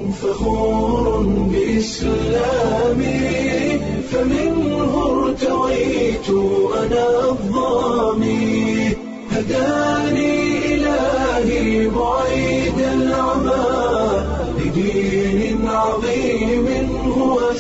فخور بإسلامي فمنه ارتويت أنا الضامي هداني إلهي بعيد العمى لدين عظيم هو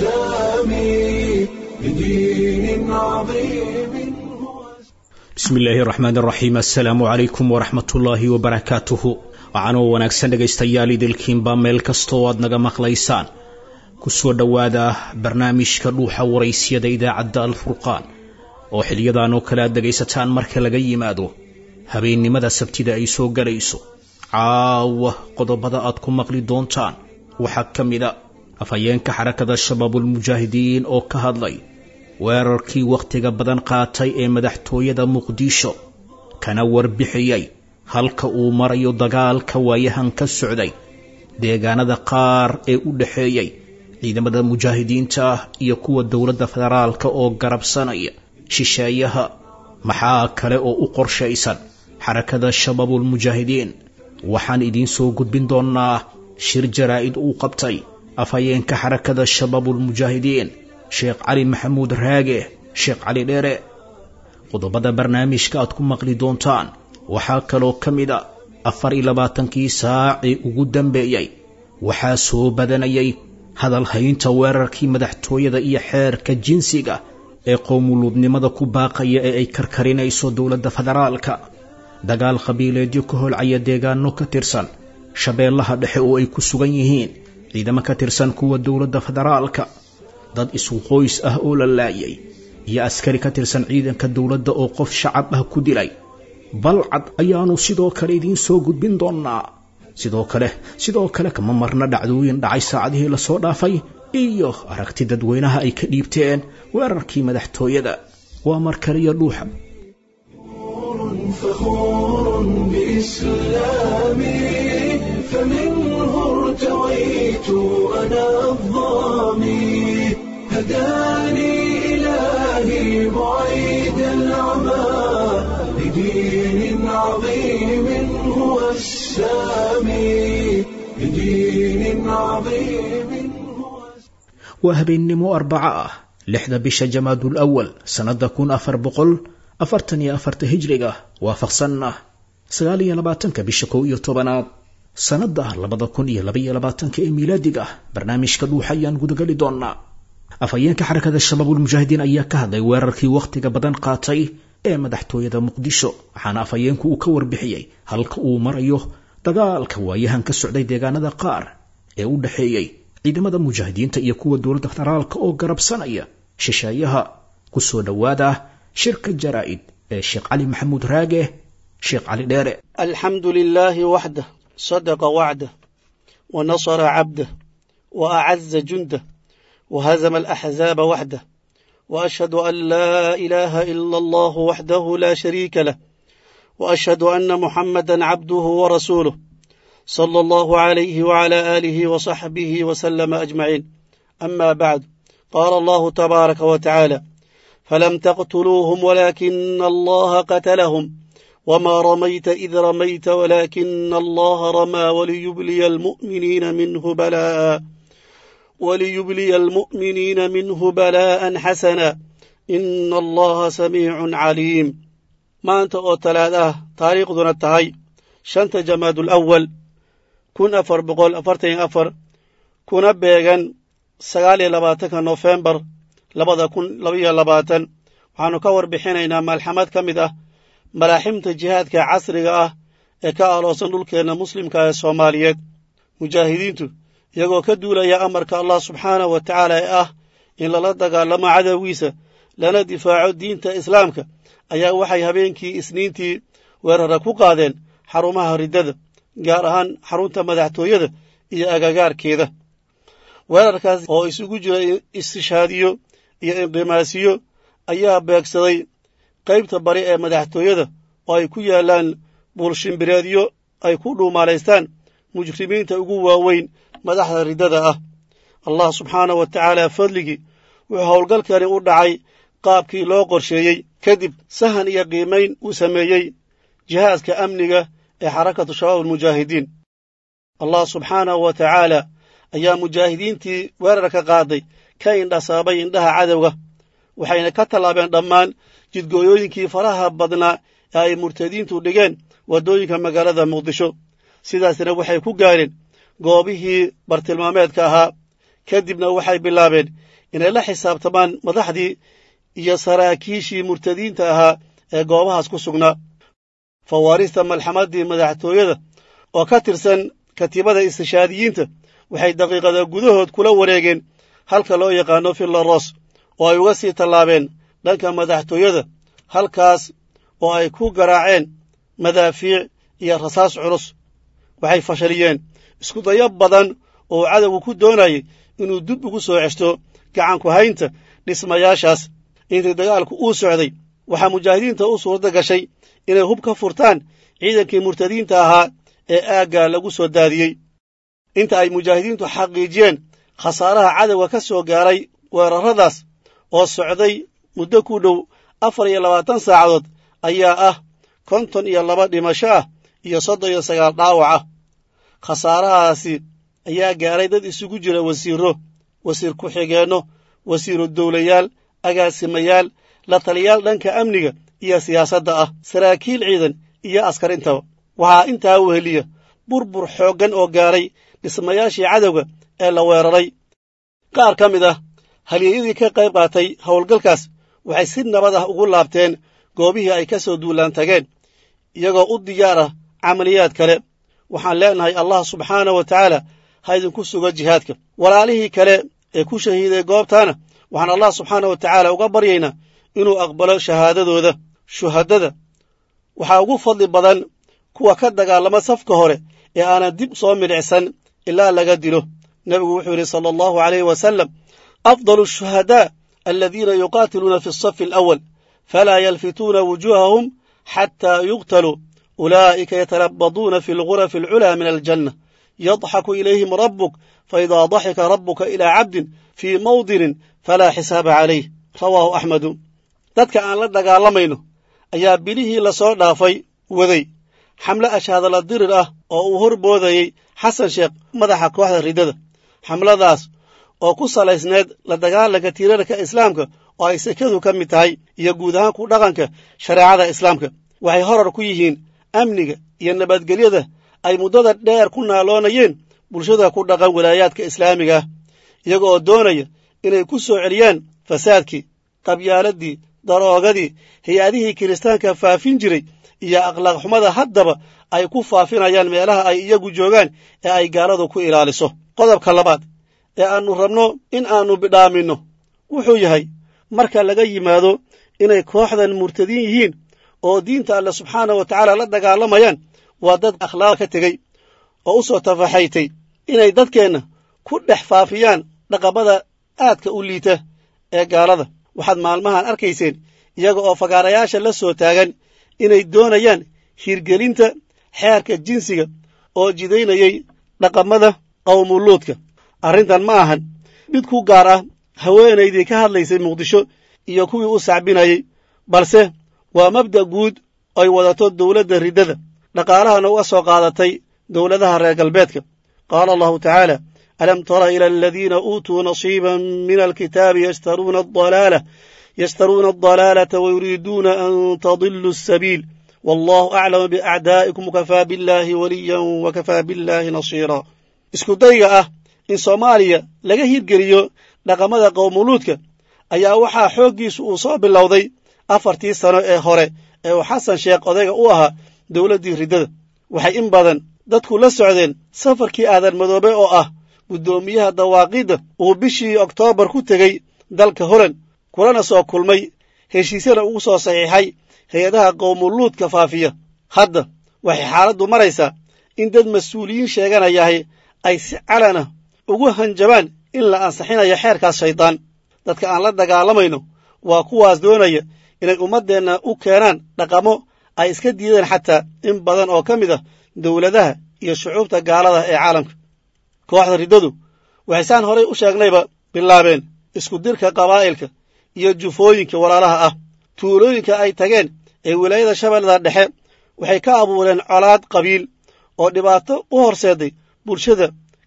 السامي لدين عظيم هو bismi illaahi raxmaan raxiim assalaamu calaykum waraxmatullaahi wabarakaatuhu waxaanoo wanaagsan dhegaystayaal idilkiinba meel kastoo aad naga maqlaysaan kusoo dhowaada barnaamijka dhuuxa waraysyada idaacadda alfurqaan oo xiliyadan oo kale aad dhegaysataan marka laga yimaado habeennimada sabtida ay soo galayso caawa qodobada aad ku maqli doontaan waxaa ka mida afhayeenka xarakada shabaabulmujaahidiin oo ka hadlay weerarkii wakhtiga badan qaatay ee madaxtooyada muqdisho kana warbixiyey halka uu marayo dagaalka waayahan ka socday deegaanada qaar ee u dhaxeeyey ciidamada mujaahidiinta iyo kuwa dowladda federaalka oo garabsanaya shisheeyaha maxaa kale oo u qorshaysan xarakada shabaabulmujaahidiin waxaan idiin soo gudbin doonnaa shir jaraa'id uu qabtay afhayeenka xarakada shabaabulmujaahidiin sheekh cali maxamuud raage sheekh cali dheere qodobada barnaamijka aad ku maqli doontaan waxaa kaloo ka mid a afar iyo labaatankii saacii ugu dambeeyey waxaa soo badanayay hadalhaynta weerarkii madaxtooyada iyo xeerka jinsiga ee qowmuluudnimada ku baaqaya ee ay karkarinayso dowladda federaalka dagaal qabiileedyo ka holcaya deegaano ka tirsan shabeellaha dhexe oo ay ku sugan yihiin ciidamo ka tirsan kuwa dowladda federaalka dad isu qoys ah oo la laayay iyo askari ka tirsan ciidanka dowladda oo qof shacab ah ku dilay balcad ayaanu sidoo kale idiin soo gudbin doonnaa sidoo kale sidoo kale kama marna dhacdooyin dhacay saacadihii lasoo dhaafay iyo aragti dadweynaha ay ka dhiibteen weerarkii madaxtooyada waa mar kaliya dhuuxa فخور بإسلامي فمنه ارتويت أنا الضامي هداني إلهي بعيد العمى لدين عظيم هو السامي لدين عظيم هو waa habeennimo arbaco ah lixda bisha jamaadul awal sannada kun afar boqol afartan iyo afarta hijriga waafaqsanna sagaal iyo labaatanka bisha kow iyo tobanaad sannada labada kun iyo labaiyo labaatanka ee miilaadiga barnaamijka dhuuxa ayaan gudagali doonnaa afhayeenka xarakada shabaabulmujaahidiin ayaa ka hadlay weerarkii wakhtiga badan qaatay ee madaxtooyada muqdisho waxaana afhayeenku uu ka warbixiyey halka uu marayo dagaalka waayahan ka socday deegaanada qaar ee u dhaxeeyey ciidamada mujaahidiinta iyo kuwa dowladda federaalka oo garabsanaya shisheeyaha kusoo dhowaada shirka jaraa'id ee sheekh cali maxamuud raage sheekh cali dheere الحمد لله وحده صدق وعده ونصر عبده وأعز جنده وهزم الأحزاب وحده وأشهد أن لا إله إلا الله وحده لا شريك له وأشهد أن محمدا عبده ورسوله صلى الله عليه وعلى آله وصحبه وسلم أجمعين أما بعد قال الله تبارك وتعالى فلم تقتلوهم ولكن الله قتلهم وما رميت إذ رميت ولكن الله رمى وليبلي المؤمنين منه بلاء وليبلي المؤمنين منه بلاء حسنا إن الله سميع عليم ما أنت أوتلاده تاريخ دون التهي شنت جماد الأول كن أفر بقول أفرتين أفر كن بيغن سغالي لباتك نوفمبر labada kun labaiyo labaatan waxaannu ka warbixinaynaa maalxamad ka mid ah malaaximta jihaadka casriga ah ee ka aloosan dhulkeenna muslimka ee soomaaliyeed mujaahidiintu iyagoo ka duulaya amarka allah subxaanahu wa tacaala ee ah in lala dagaalamo cadowgiisa lana difaaco diinta islaamka ayaa waxay habeenkii isniintii weerara ku qaadeen xarumaha riddada gaar ahaan xarunta madaxtooyada iyo agagaarkeeda weerarkaas oo isugu jira istishaadiyo iyo inqimaasiyo ayaa beegsaday qaybta bari ee madaxtooyada oo ay ku yaallaan buulshimbireedyo ay ku dhuumaalaystaan mujrimiinta ugu waaweyn madaxda riddada ah allah subxaanahu wa tacaala fadligii wuxuu howlgalkani u dhacay qaabkii loo qorsheeyey kadib sahan iyo qiimayn uu sameeyey jihaaska amniga ee xarakatu shabaab almujaahidiin allah subxaanahu wa tacaala ayaa mujaahidiintii weerarka qaaday ka indhasaabay indhaha cadowga waxayna ka tallaabeen dhammaan jidgooyooyinkii faraha badnaa ee ay murtadiintu dhigeen waddooyinka magaalada muqdisho sidaasna waxay ku gaareen goobihii bartilmaameedka ahaa kadibna waxay bilaabeen inay la xisaabtamaan madaxdii iyo saraakiishii murtadiinta ahaa ee goobahaas ku sugnaa fawaarista malxamaddii madaxtooyada oo ka tirsan katiibada istishaadiyiinta waxay daqiiqada gudahood kula wareegeen halka loo yaqaano fillaros oo ay uga sii tallaabeen dhanka madaxtooyada halkaas oo ay ku garaaceen madaafiic iyo rasaas culus waxay fashaliyeen iskudayo badan oo cadowgu ku doonayay inuu dib ugu soo ceshto gacanku haynta dhismayaashaas intii dagaalku uu socday waxaa mujaahidiinta u suuradda gashay inay hub ka furtaan ciidankii murtadiinta ahaa ee aagga lagu soo daadiyey inta ay mujaahidiintu xaqiijiyeen khasaaraha cadowga ka soo gaaray weerarradaas oo socday muddo ku dhow afar iyo labaatan saacadood ayaa ah konton iyo laba dhimasho ah iyo soddon iyo sagaal dhaawac ah khasaarahaasi ayaa gaaray dad isugu jira wasiirro wasiir ku-xigeenno wasiiru dowlayaal agaasimayaal la taliyaal dhanka amniga iyo siyaasadda ah saraakiil ciidan iyo askar intaba waxaa intaa weheliya burbur xooggan oo gaaray dhismayaashii cadowga ee la weeraray qaar ka mid ah halyeeyadii ka qayb qaatay howlgalkaas waxay si nabad ah ugu laabteen goobihii ay ka soo duulaan tageen iyagoo u diyaar ah camaliyaad kale waxaan leenahay allah subxaana wa tacaala ha idinku sugo jihaadka walaalihii kale ee ku shahiiday goobtaana waxaan allah subxaana wa tacaala uga baryaynaa inuu aqbalo shahaadadooda shuhadada waxaa ugu fadli badan kuwa ka dagaalama safka hore ee aanan dib soo milicsan ilaa laga dilo nebigu wuxuu yidhi sala allahu alayh wasalam afdalu ashuhadaa aladiina yuqaatiluuna fi asafi alawal falaa yalfituuna wujuuhahum xataa yuqtaluu ulaa'ika yatalabaduuna fi algurafi alculaa min aljanna yadxaku ilayhim rabbuk faidaa daxika rabbuka ilaa cabdin fii mawdinin falaa xisaaba calayh rawaahu axmedu dadka aan la dagaalamayno ayaa bilihii lasoo dhaafay waday xamle ashaadala dirir ah oo uu hor boodayey xasan sheekh madaxa kooxda riddada xamladaas oo ku salaysneed la dagaalanka tiirarka islaamka oo ay sekadu ka mid tahay iyo guud ahaan ku dhaqanka shareecada islaamka waxay horar ku yihiin amniga iyo nabadgelyada ay muddada dheer ku naaloonayeen bulshada ku dhaqan walaayaadka islaamiga ah iyaga oo doonaya inay ku soo celiyaan fasaadkii qabyaaladii daroogadii hay-adihii kiristaanka faafin jiray iyo akhlaaq xumada haddaba ay ku faafinayaan meelaha ay iyagu joogaan ee ay gaaladu ku ilaaliso qodobka labaad ee aannu rabno in aannu bidhaaminno wuxuu yahay marka laga yimaado inay kooxdan murtadiin yihiin oo diinta alle subxaana wa tacaala la dagaalamayaan waa dad akhlaaq ka tegey oo u soo tafaxaytay inay dadkeenna ku dhex faafiyaan dhaqamada aadka u liita ee gaalada waxaad maalmahan arkayseen iyaga oo fagaarayaasha la soo taagan inay doonayaan hirgelinta xeerka jinsiga oo jidaynayay dhaqamada qawmuluudka arrintan ma ahan mid ku gaar ah haweenaydii ka hadlaysay muqdisho iyo kuwii u sacbinayey balse waa mabda' guud ay wadato dowladda riddada dhaqaalahana uga soo qaadatay dowladaha reer galbeedka qaala allahu tacaala alam tara ila aladiina uutuu nasiiban min alkitaabi yashtaruuna adalaala yashtaruuna adalaalata wayuriiduuna an tadiluu asabiil wallahu aclamu biacdaa'ikum wakafaa billaahi waliyan wakafaa billaahi nasiira iskudayga ah in soomaaliya laga hirgeliyo dhaqamada qowmuluudka ayaa waxaa xooggiisu uu soo bilowday afartii sano ee hore ee uu xasan sheekh odayga u ahaa dowladdii riddada waxay in badan dadku la socdeen safarkii aadan madoobe oo ah guddoomiyaha dawaaqidda uu bishii oktoobar ku tegey dalka holand kulana soo kulmay heshiisyana ugu soo saxiixay hay-adaha qowmuluudka faafiya hadda waxay xaaladdu maraysaa in dad mas-uuliyiin sheeganayahay ay si calana ugu hanjabaan in la ansixinayo xeerkaas shaydaan dadka aan la dagaalamayno waa kuwaas doonaya inay ummaddeenna u keenaan dhaqamo ay iska diideen xataa in badan oo ka mid ah dowladaha iyo shucuubta gaalada ee caalamka kooxda riddadu waxay saan horay u sheegnayba bilaabeen isku dirka qabaa'ilka iyo jufooyinka walaalaha ah tuulooyinka ay tageen ee wilaayada shabeellada dhexe waxay ka abuureen colaad qabiil oo dhibaato u horseeday bulshada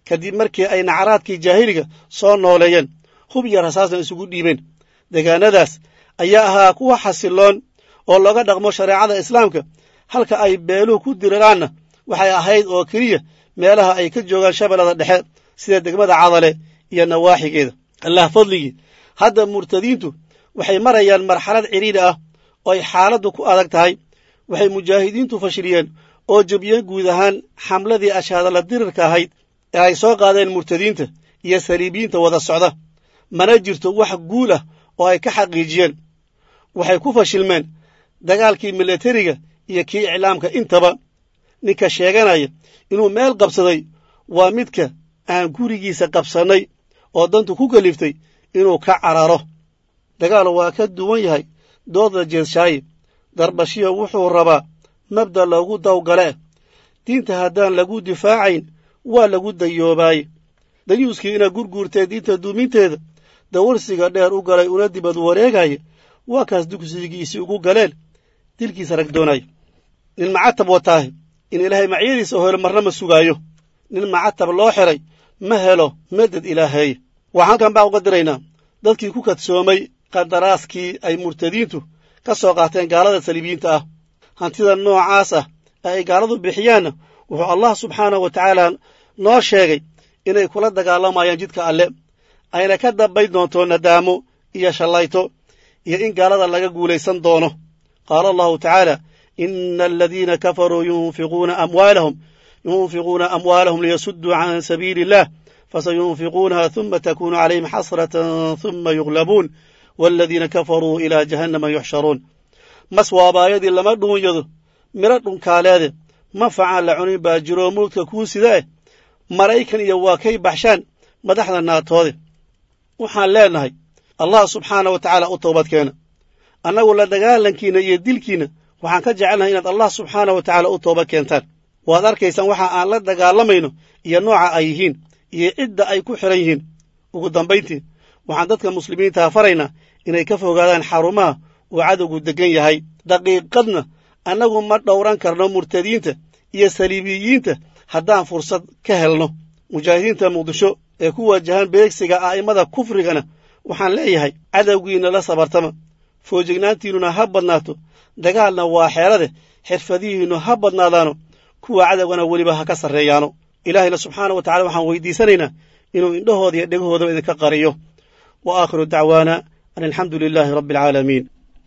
kadib markii ay nacraadkii jaahiliga soo nooleeyeen hub iyo rasaasna isugu dhiibeen deegaanadaas ayaa ahaa kuwa xasiloon oo looga dhaqmo shareecada islaamka halka ay beeluhu ku diriraanna waxay ahayd oo keliya meelaha ay ka joogaan shabeellada dhexe sida degmada cadale iyo nawaaxigeeda allah fadligii hadda murtadiintu waxay marayaan marxalad cidhiidhi ah oo ay xaaladdu ku adag tahay waxay mujaahidiintu fashiliyeen oo jebiyeen guud ahaan xamladii ashaadala dirirka ahayd ee ay soo qaadeen murtadiinta iyo saliibiyiinta wada socda mana jirto wax guul ah oo ay ka xaqiijiyeen waxay ku fashilmeen dagaalkii milatariga iyo kii iclaamka intaba ninka sheeganaya inuu meel qabsaday waa midka aan gurigiisa qabsannay oo dantu ku kaliftay inuu ka cararo dagaal waa ka duwan yahay dooda jeedshaaye darbashiyo wuxuu rabaa mabda loogu dawgale diinta haddaan lagu difaacayn waa lagu dayoobaaye dayuuskii ina gurguurtee diinta duuminteeda dawarsiga dheer u galay una dibad wareegaya waa kaas dugsigiisii ugu galeen dilkiisa rag doonaya nin macatab wataahe in ilaahay macyadiisa oo helo marna ma sugaayo nin macatab loo xiray ma helo meded ilaaheeye waxaan halkan baa uga diraynaa dadkii ku kadsoomay qadaraaskii ay murtadiintu ka soo qaateen gaalada saliibiyiinta ah hantida noocaas ah ee ay gaaladu bixiyaanna wuxuu allah subxaanahu wa tacaala noo sheegay inay kula dagaalamayaan jidka alle ayna ka dambayn doonto nadaamo iyo shallayto iyo in gaalada laga guulaysan doono qaala allahu tacaala ina aladiina kafaruu yunfiquuna amwaalahum yunfiquuna amwaalahum liyasudduu can sabiili illah fasayunfiquunaha huma takunu calayhim xasratan huma yuglabuun waaladiina kafaruu ilaa jahannama yuxsharuun mas waabaayadii lama dhuunyado midho dhunkaaleede ma facaan la cunin baa jiroo mawdka kuu sidaeh maraykan iyo waa kay baxshaan madaxda naatoode waxaan leennahay allah subxaana wa tacaala u toobadkeena annagu la dagaalankiinna iyo dilkiinna waxaan ka jecelnahay inaad allah subxaana wa tacaala u tooba keentaan waad arkaysaan waxa aan la dagaalamayno iyo nooca ay yihiin iyo cidda ay ku xihan yihiin ugu dambayntii waxaan dadka muslimiintaha faraynaa inay ka fogaadaan xarumaha uu cadowgu deggan yahay daqiiqadna annagu ma dhowran karno murtadiinta iyo saliibiyiinta haddaan fursad ka helno mujaahidiinta muqdisho ee ku waajahan beegsiga a'immada kufrigana waxaan leeyahay cadowgiinna la sabartama foojignaantiinnuna ha badnaato dagaalna waa xeelade xirfadihiinnu ha badnaadaano kuwa cadowgana weliba ha ka sarreeyaano ilaahayna subxaana wa tacala waxaan weydiisanaynaa inuu indhahooda iyo dhegahoodaba idinka qariyo wa aakhiru dacwaana an alxamdu lilaahi rabbi alcaalamiin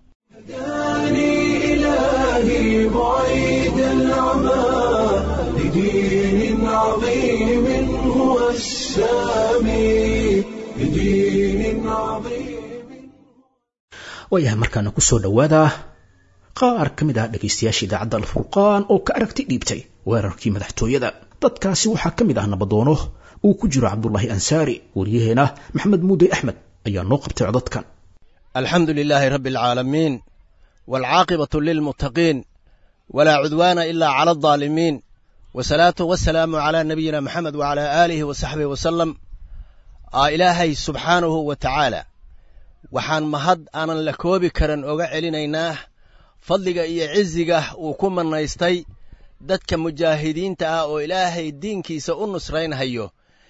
هداني إلهي بعيد العمى لدين عظيم هو السامي لدين عظيم waayahay markaana ku soo dhowaada qaar ka mid ah dhegaystayaasha idaacadda alfurqaan oo ka aragti dhiibtay weerarkii madaxtooyada dadkaasi waxaa ka mid ah nabadoono uu ku jiro cabdulaahi ansaari waryaheena maxamed muudey axmed ayaa noo qabtay codadkan alxamdu lilaahi rabbi alcaalamiin waalcaaqibatu lilmuttaqiin walaa cudwaana ilaa cala aldaalimiin wasalaatu wasalaamu calaa nabiyina maxamed wacalaa aalihi wa saxbihi wasalam aa ilaahay subxaanahu wa tacaala waxaan mahad aanan la koobi karan oga celinaynaa fadliga iyo ciziga uu ku mannaystay dadka mujaahidiinta ah oo ilaahay diinkiisa u nusraynhayo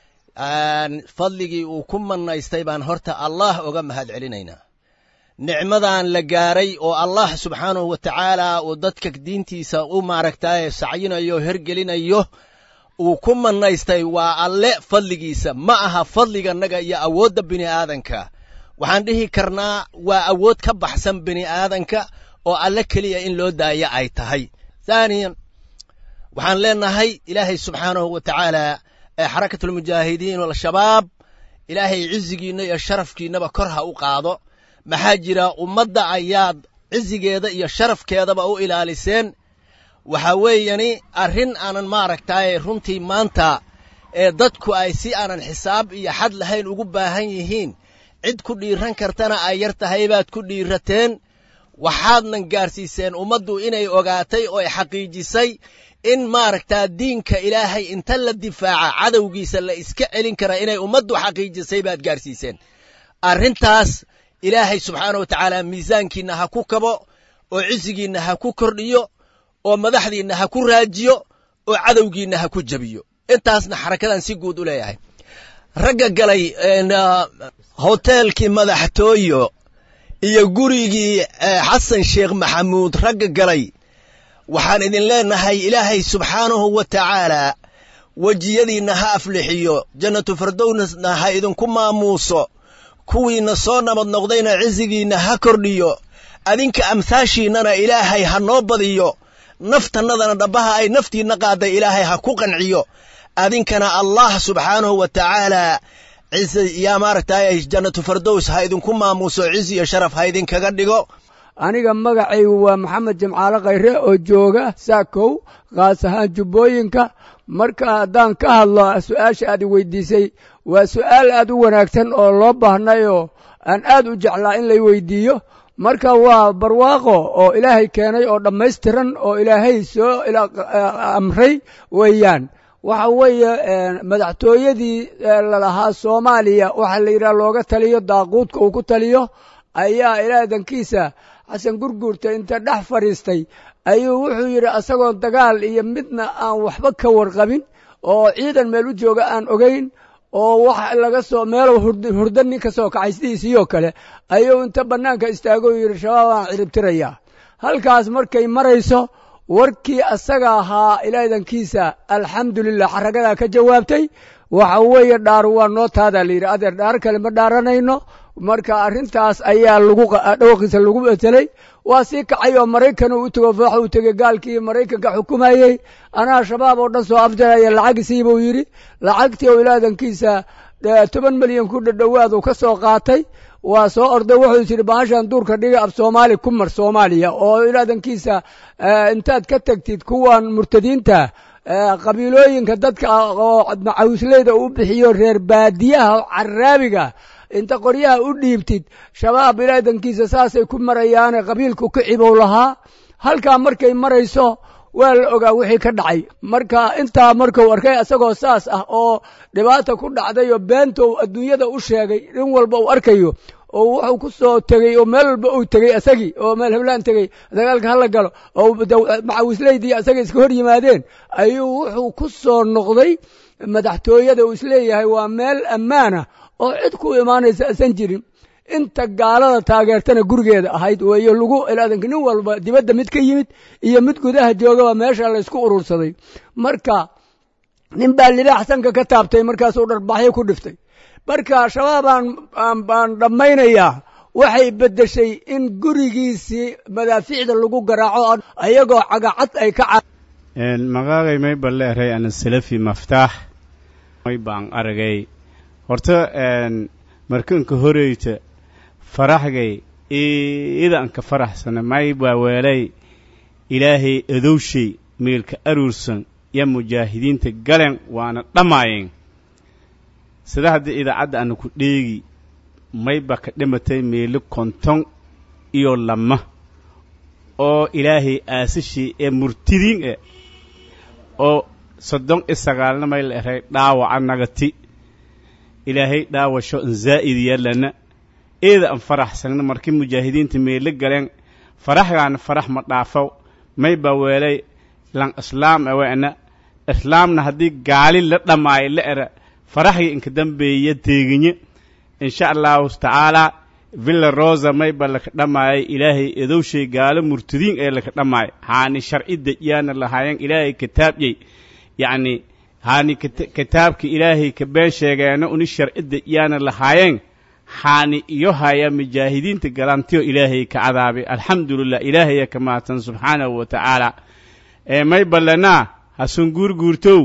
fadligii uu ku mannaystay baan horta allah oga mahad celinaynaa nicmadan la gaaray oo allah subxaanahu wa tacaala uu dadka diintiisa u maaragtaaye sacyinayo hergelinayo uu ku mannaystay waa alle fadligiisa ma aha fadliganaga iyo awoodda bini aadanka waxaan dhihi karnaa waa awood ka baxsan bini aadanka oo alle keliya in loo daayo ay tahay thaaniyan waxaan leenahay ilaahay subxaanahu wa tacaala ee xarakatulmujaahidiin al-shabaab ilaahay cizigiinna iyo sharafkiinnaba kor ha u qaado maxaa jira ummadda ayaad cizigeeda iyo sharafkeedaba u ilaaliseen waxa weeyani arrin aanan maaragtaaye runtii maanta ee dadku ay si aanan xisaab iyo xad lahayn ugu baahan yihiin cid ku dhiiran kartana ay yar tahay baad ku dhiirateen waxaadnan gaarsiiseen ummaddu inay ogaatay oo ay xaqiijisay in maaragtaa diinka ilaahay inta la difaaca cadowgiisa la iska celin karaa inay ummaddu xaqiijisay baad gaarsiiseen arrintaas ilaahay subxaana wa tacaala miisaankiinna ha ku kabo oo cisigiinna ha ku kordhiyo oo madaxdiinna ha ku raajiyo oo cadowgiinna ha ku jebiyo intaasna xarakadan si guud u leeyahay ragga galay hoteelkii madaxtooyo iyo gurigii xasan sheekh maxamuud ragga galay waxaan idin leenahay ilaahay subxaanahu wa tacaalaa wejiyadiinna ha aflixiyo jannatu fardowsna ha idinku maamuuso kuwiinna soo nabad noqdayna cisigiinna ha kordhiyo adinka amhaashiinnana ilaahay ha noo badiyo naftannadana dhabbaha ay naftiinna qaadday ilaahay ha ku qanciyo adinkana allah subxaanahu wa tacaalaa ciise yaa maaragtay jannatu fardows ha idinku maamuuso cizi iyo sharaf ha idinkaga dhigo aniga magacaygu waa maxamed jimcaale khayre oo jooga saakow kaas ahaan jubbooyinka marka haddaan ka hadlo su-aasha aad i weydiisay waa su-aal aad u wanaagsan oo loo baahnayoo aan aad u jeclaa in lay weydiiyo marka waa barwaaqo oo ilaahay keenay oo dhammaystiran oo ilaahay soo amray weeyaan waxa weeye madaxtooyadii lalahaa soomaaliya waxaa la yidhaha looga taliyo daaquudka uu ku taliyo ayaa ilaadankiisa xasan gurguurta inta dhex fadhiistay ayuu wuxuu yidhi asagoon dagaal iyo midna aan waxba ka warqabin oo ciidan meel u jooga aan ogayn oo wax laga soo meelow hurda nin ka soo kacay sidiisiiyoo kale ayuu inta bannaanka istaago yidhi shabaab aan ciribtirayaa halkaas markay marayso warkii asaga ahaa ilaadankiisa alxamdulilah xaragadaa ka jawaabtay waxa weeye dhaaru waa noo taadaa la yidhi adeer dhaar kale ma dhaaranayno marka arrintaas ayaa lagu dhawaqiisa lagu betelay waa sii kacay oo maraykan u tego waxa uu tegey gaalkii maraykanka xukumayey anaa shabaab oo dhan soo afjaraya lacagisii buu yidhi lacagtii oo ilaadankiisa toban milyan ku dhadhowaad uu ka soo qaatay waa soo orday wuxuu is yidhi bahashan duurka dhiga af soomaali ku mar soomaaliya oo ilaadankiisa intaad ka tegtid kuwan murtadiinta qabiilooyinka dadka oo macawisleyda u bixiyo reer baadiyaha caraabiga inta qoryaha u dhiibtid shabaab ilaadankiisa saasay ku marayaane qabiilku ka cibow lahaa halkaa markay marayso waa la ogaa wixii ka dhacay marka intaa markuu arkay isagoo saas ah oo dhibaata ku dhacday oo beentou adduunyada u sheegay in walba uu arkayo oo wuxuu ku soo tegey oo meel walba uu tegey asagii oo meel heblaan tegey dagaalka hala galo oo macawisleydii asaga iska hor yimaadeen ayuu wuxuu ku soo noqday madaxtooyada uu isleeyahay waa meel ammaana oo cid ku imaanaysa asan jirin inta gaalada taageertana gurigeeda ahayd weeyo lagu ilaadanka nin walba dibadda mid ka yimid iyo mid gudaha joogaba meesha laysku urursaday marka nin baa libaax sanka ka taabtay markaasuu dharbaxyo ku dhiftay marka shabaabaan baan dhammaynayaa waxay beddeshay in gurigiisii madaafiicda lagu garaaco ayagoo cagacad ay ka magaagay may balleeray ana salafi maftaax may baan aragay horta markanka horeyta faraxgay iidanka faraxsana may baa weelay ilaahay adowshay meelka aruursan ya mujaahidiinta galen waana dhammaayeen sida haddii idaacadda ana ku dheegi may ba ka dhimatay meelo konton iyo lama oo ilaahay aasashii ee murtidiin e oo soddon iyo sagaalna may la eray dhaawaca nagati ilaahay dhaawasho an zaa'id yaalana eeda an faraxsagna markii mujaahidiinta meelo galeen faraxgaana farax ma dhaafow may baa weelay lan islaam aweena islaamna haddii gaali la dhammaayo la era faraxgii inka dambeeya teeginye insha allahu tacaalaa villa rosa may ba laka dhammaayay ilaahay edowshay gaalo murtadiin ee laka dhammaaya haani sharci dejiyaana lahaayeen ilaahay kitaabyey yacni haani kitaabka ilaahay ka been sheegeena uni sharci dejiyaana lahaayeen haani iyo haya mujaahidiinta galantiyo ilaahay ka cadaabay alxamdulilah ilaahaya ka mahadsan subxaanahu wa tacaala may ballanaa hasun guurguurtow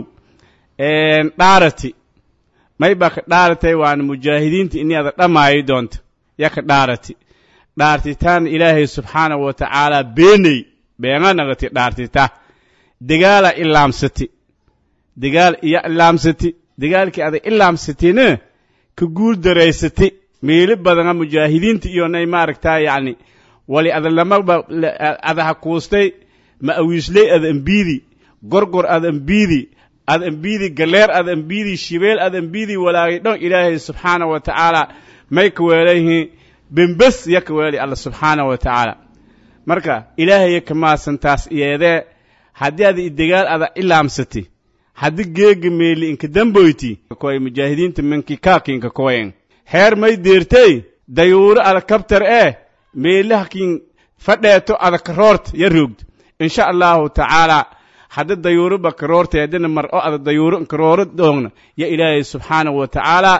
dhaarati may baa ka dhaaratay waana mujaahidiinta ini ada dhammaayi doonta ya ka dhaarati dhaartitaan ilaahay subxaanahu wa tacaala beeney beena nagati dhaartita degaala ilaamsati degaal iya ilaamsati degaalkii ada ilaamsatina ka guul daraysati meeli badana mujaahidiinta iyo nay maaragtaa yacni wali ada lamaba ada ha kuustay ma awiisley ada ambiidi gorgor ada ambiidi ad ambiidi galeer ad ambiidi shibeel ad ambiidi walaagay dhon ilaahay subxaana wa tacaala may ka weelayhi bembes ya ka weelay alla subxaana wa tacaala marka ilaahaya ka maadsantaas iyeedee haddii ada idegaal ada ilaamsati haddi geega meeli inka damboyti koy mujaahidiinta minki kaakinka koyen heer may deertey dayuuro ada kabtar ee meelahakin fadheeto ada karoort ya roogd insha allahu tacaala hadda dayuuro ba karoorta haddana mar o ada dayuuro karooro doogna ya ilaahay subxaanahu wa tacaala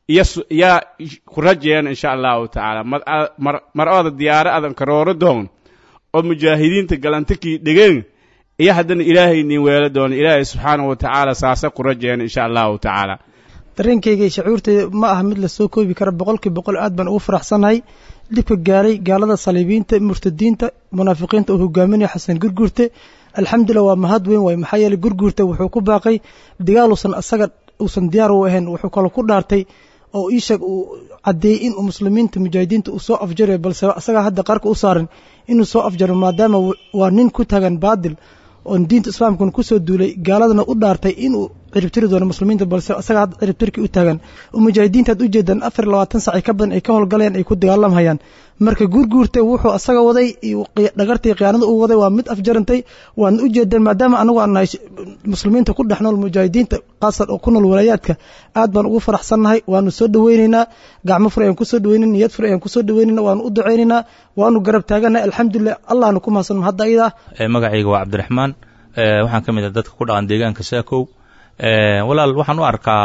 ya ku rajeyan insha allahu tacaala mar o ada diyaaro adan karooro doogn oo mujaahidiinta galantakii dhegeen iyo haddana ilaahay nin weelo doono ilaahay subxaanahu wa tacaala saasa ku rajeyan insha allahu tacaala dareenkayga iyo shacuurtayda ma aha mid lasoo koobi kara boqolkii boqol aad baan ugu faraxsannahay dhibka gaaray gaalada saliibiinta murtadiinta munaafiqiinta uu hogaaminaya xasan gurguurte alxamdulilah waa mahad weyn waay maxaa yeeley gurguurte wuxuu ku baaqay dagaal uusan asaga uusan diyaar u ahayn wuxuu kaloo ku dhaartay oo iisheeg uu caddeeyey inuu muslimiinta mujaahidiinta uu soo afjarayo balse asagaa hadda qarka u saaran inuu soo afjaro maadaama waa nin ku tagan baadil oon diinta islaamkuna kusoo duulay gaaladana u dhaartay inuu ciribtiri doono muslimiinta balse asagaa hadda ciribtirkii u taagan oo mujaahidiinta ad ujeedaan afar iyo labaatan sac ka badan ay ka howlgaleen ay ku dagaalamhayaan marka guurguurta wuxuu asaga waday dhagartii khiyaanada uu waday waa mid afjarantay waana ujeedaan maadaama anagu aan nahay muslimiinta ku dhex nool mujaahidiinta kaasan oo ku nool walaayaadka aad baan ugu faraxsannahay waanu soo dhaweyneynaa gacmo fur ayaan kusoo dhaweynayna niyad fur ayaan kusoo dhaweynayna waanu u ducaynaynaa waanu garab taaganahay alxamdulilah allahna ku mahadsan hadda ayadaa magacayga waa cabdiraxmaan waxaan ka mid ah dadka ku dhaqan deegaanka saakow walaal waxaan u arkaa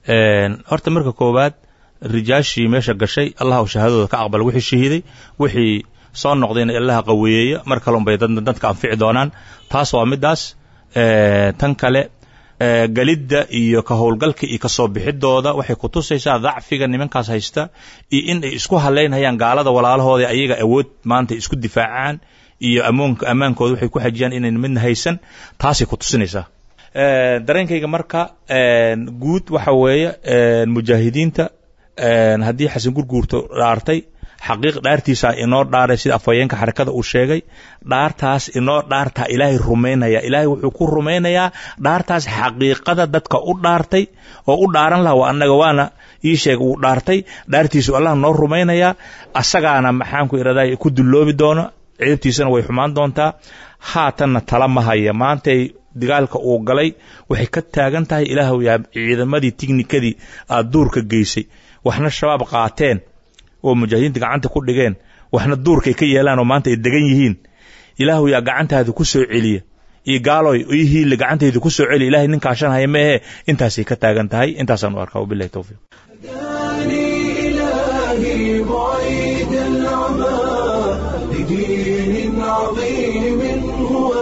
horta marka koowaad rijaashii meesha gashay allah shahaadooda ka aqbal wixii shahiiday wixii soo noqdayna allaha qaweeyeeya mar kale unbay dadka anfici doonaan taas waa midaas tan kale galidda iyo ka howlgalka iyo kasoo bixidooda waxay ku tusaysaa dacfiga nimankaas haysta iyo in ay isku halaynhayaan gaalada walaalahooda ayaga awood maanta isku difaacaan iyo amoonka ammaankooda waxay ku xajiyaan inayn midna haysan taasay ku tusinaysaa dareenkayga marka guud waxa weeye mujaahidiinta haddii xasan gurguurto dhaartay xaqiiq dhaartiisaa inoo dhaaray sida afhayeenka xarakada uu sheegay dhaartaas inoo dhaartaa ilaahay rumaynaya ilaahay wuxuu ku rumaynayaa dhaartaas xaqiiqada dadka u dhaartay oo u dhaaran laha waa annaga waana ii sheeg uu dhaartay dhaartiisu allah noo rumaynayaa asagaana maxaanku iraday ku dulloobi doono ciribtiisana way xumaan doontaa haatanna tala ma haya maantay dagaalka uu galay waxay ka taagan tahay ilaahw yaa ciidamadii tignikadii aad duurka geysay waxna shabaab qaateen oo mujaahidiinta gacanta ku dhigeen waxna duurkay ka yeelaan oo maanta ay degan yihiin ilaahu yaa gacantaada ku soo celiya iyo gaaloy iyo hiille gacantayda ku soo celiya ilahay nin kaashan haya meehe intaasay ka taagan tahay intaasaan u arkaa wabilahi towfiiq إلهي بعيد العمى لدين عظيم هو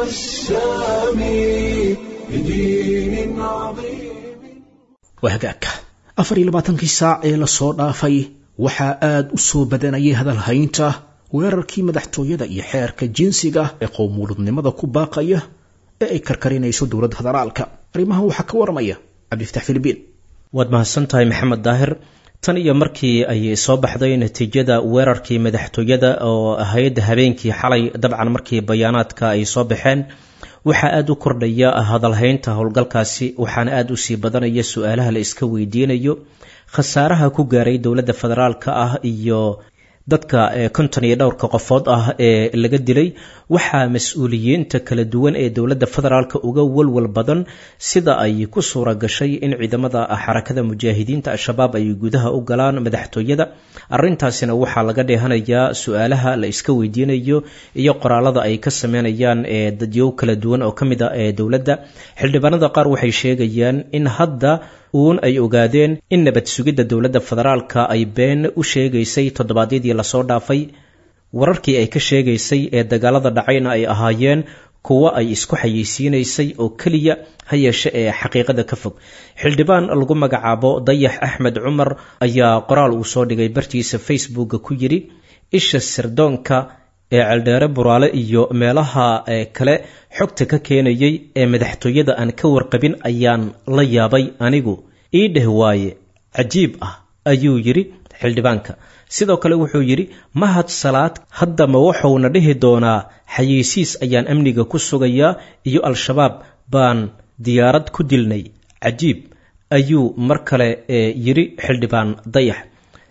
السامي لدين عظيم waa hagaagka afar iyo labaatankii saac ee lasoo dhaafay waxaa aad u soo badanayay hadalhaynta weerarkii madaxtooyada iyo xeerka jinsiga ee qowmuuludnimada ku baaqaya ee ay karkarinayso dowladda federaalka arrimahan waxaa ka waramaya cabdifatax filibiin waad mahadsantahay maxamed daahir tan iyo markii ay soo baxday natiijada weerarkii madaxtooyada oo ahayd habeenkii xalay dabcan markii bayaanaadka ay soo baxeen waxaa aada u kordhaya hadalhaynta howlgalkaasi waxaana aada u sii badanaya su-aalaha la iska weydiinayo khasaaraha ku gaaray dowladda federaalka ah iyo dadka konton iyo dhowrka qofood ah ee laga dilay waxaa mas-uuliyiinta kala duwan ee dowladda federaalka uga walwal badan sida ay ku suura gashay in ciidamada xarakada mujaahidiinta al-shabaab ay gudaha u galaan madaxtooyada arintaasina waxaa laga dheehanayaa su-aalaha la iska weydiinayo iyo qoraalada ay ka sameynayaan ee dadyow kala duwan oo ka mid a ee dowladda xildhibaanada qaar waxay sheegayaan in hadda uun ay ogaadeen in nabad sugidda dowladda federaalka ay been u sheegaysay toddobaadyadii lasoo dhaafay wararkii ay ka sheegaysay ee dagaalada dhacayna ay ahaayeen kuwo ay isku xayeysiinaysay oo keliya ha yeeshe ee xaqiiqada ka fog xildhibaan lagu magacaabo dayax axmed cumar ayaa qoraal uu soo dhigay bartiisa facebooka ku yidhi isha sirdoonka ee celdheere buraale iyo meelaha kale xogta ka keenayay ee madaxtooyada aan ka warqabin ayaan la yaabay anigu ii dheh waaye cajiib ah ayuu yidhi xildhibaanka sidoo kale wuxuu yidhi mahad salaad haddama wuxuuna dhihi doonaa xayeysiis ayaan amniga ku sugayaa iyo al-shabaab baan diyaarad ku dilnay cajiib ayuu mar kale yidhi xildhibaan dayax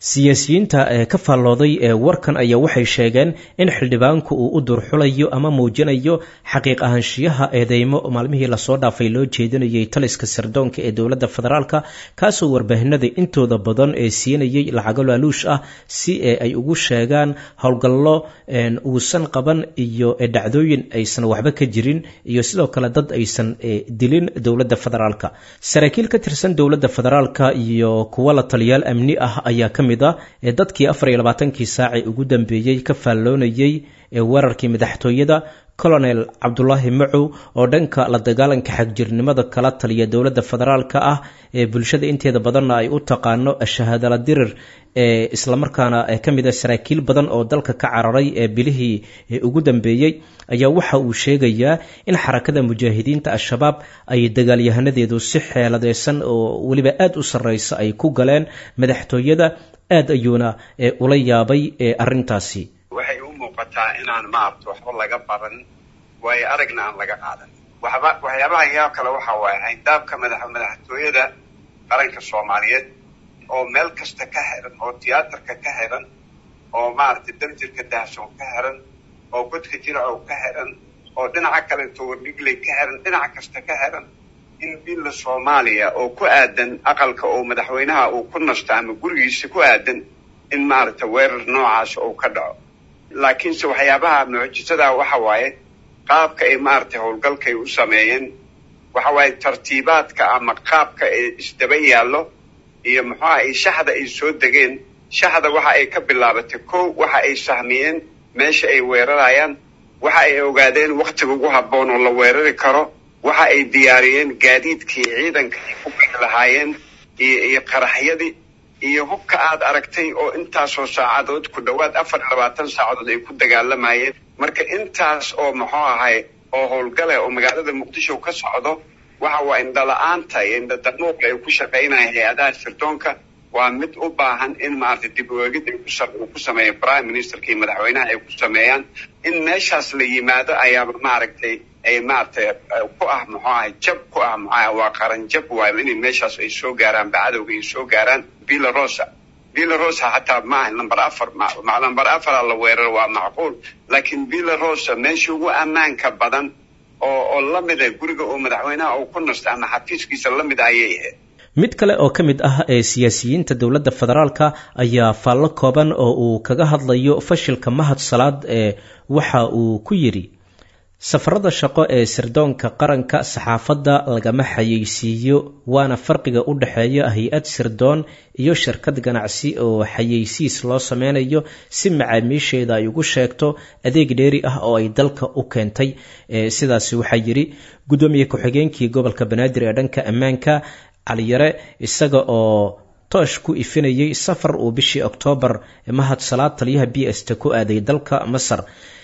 siyaasiyiinta ee ka faallooday ee warkan ayaa waxay sheegeen in xildhibaanku uu u durxulayo ama muujinayo xaqiiq ahaanshiyaha eedeymo maalmihii lasoo dhaafay loo jeedinayay taliska sirdoonka ee dowladda federaalka kaasoo warbaahinada intooda badan ee siinayay lacago laaluush ah si ay ugu sheegaan howlgallo uusan qaban iyo dhacdooyin aysan waxba ka jirin iyo sidoo kale dad aysan dilin dowladda federaalka saraakiil ka tirsan dowladda federaalka iyo kuwa la taliyaal amni ah ayaa ka mid ah ee dadkii afar iyo labaatankii saacee ugu dambeeyey ka faalloonayay ee weerarkii madaxtooyada colonel cabdulaahi macow oo dhanka la dagaalanka xagjirnimada kala taliya dowladda federaalka ah ee bulshada inteeda badanna ay u taqaano shahaadala dirir ee islamarkaana ka mid a saraakiil badan oo dalka ka cararay ee bilihii ugu dambeeyey ayaa waxa uu sheegayaa in xarakada mujaahidiinta al-shabaab ay dagaalyahanadeedu si xeeladeysan oo weliba aada u sarreysa ay ku galeen madaxtooyada aad ayuuna ula yaabay arrintaasi waxay u muuqataa inaan maarta waxba laga baran waayo aragna aan laga qaadan waxba waxyaabaha yaa kale waxa waaye hayndaabka madax madaxtooyada qaranka soomaaliyeed oo meel kasta ka xiran oo tiyaatarka ka xiran oo maaragtay darjirka dahsoon ka xiran oo godka jiracow ka xiran oo dhinaca kaleeto wardhigley ka xiran dhinac kasta ka xiran in billa soomaaliya oo ku aadan aqalka oo madaxweynaha uu ku nasto ama gurigiisa ku aadan in maaragtay weerar noocaas uu ka dhaco laakiinse waxyaabaha mucjisada waxa waaye qaabka ay maaragtay howlgalkay u sameeyeen waxa waaye tartiibaadka ama qaabka ee isdaba yaallo iyo muxuuha ay shaxda ay soo degeen shaxda waxa ay ka bilaabatay kow waxa ay sahmiyeen meesha ay weerarayaan waxa ay ogaadeen wakhtiga ugu habboon oo la weerari karo waxa ay diyaariyeen gaadiidkii ciidanka ay ku bixi lahaayeen iyo iyo qaraxyadii iyo hubka aad aragtay oo intaasoo saacadood ku dhowaad afar iyo labaatan saacadood ay ku dagaalamayeen marka intaas oo muxuu ahay oo howlgale oo magaalada muqdisho ka socdo waxa waa indhala-aanta iyo indhadanuuqa ay ku shaqaynaya hay-adaha sirdoonka waa mid u baahan in maaragtay dib ueegid ay uu ku sameeyo prime ministerka iyo madaxweynaha ay ku sameeyaan in meeshaas la yimaado ayaaba maaragtay ay maaragtay ku ah muxuu ahay jab ku ah muxuaha waa qaran jab waayo inay meeshaas ay soo gaaraan bacadowga ay soo gaaraan villa rosa villa rosa xataa maaha number afar number afara la weeraro waa macquul laakiin villa rosa meesha ugu ammaanka badan oo oo la mid ah guriga oo madaxweynaha uu ku nasto ama xafiiskiisa la mid ayay ahayd mid kale oo ka mid ah ee siyaasiyiinta dowladda federaalka ayaa faallo kooban oo uu kaga hadlayo fashilka mahad salaad ee waxa uu ku yidhi safarada shaqo ee sirdoonka qaranka saxaafadda lagama xayeysiiyo waana farqiga u dhexeeya hay-ad sirdoon iyo shirkad ganacsi oo xayeysiis loo sameynayo si macaamiisheeda ay ugu sheegto adeeg dheeri ah oo ay dalka u keentay sidaasi waxaa yidhi guddoomiye ku-xigeenkii gobolka banaadir ee dhanka ammaanka caliyare isaga oo toosh ku ifinayay safar uu bishii oktoobar mahad salaad taliyaha b s t ku aaday dalka masar